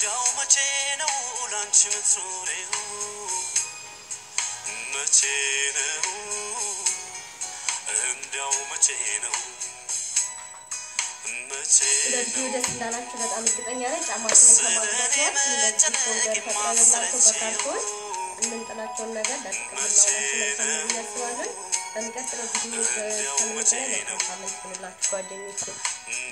እንዲያው መቼ ነው ላንቺ ምትኖሬው መቼ ነው እንዲያው መቼ ነው መቼ እንደዚሁ ነው ደስ እንዳላችሁ በጣም እርግጠኛ ነኝ። ጫማችንን ከማድረግ እንደዚህ ፎልደር ፈጥረንላቸው በካርቶን የምንጥላቸውን ነገር ለጥቅም ልናውላቸው መልካም ነው ብዬ አስባለሁ። በሚቀጥለው ቪዲዮ እስከምንገናኝ መልካም ሳምንት ይሁንላችሁ ጓደኞቼ።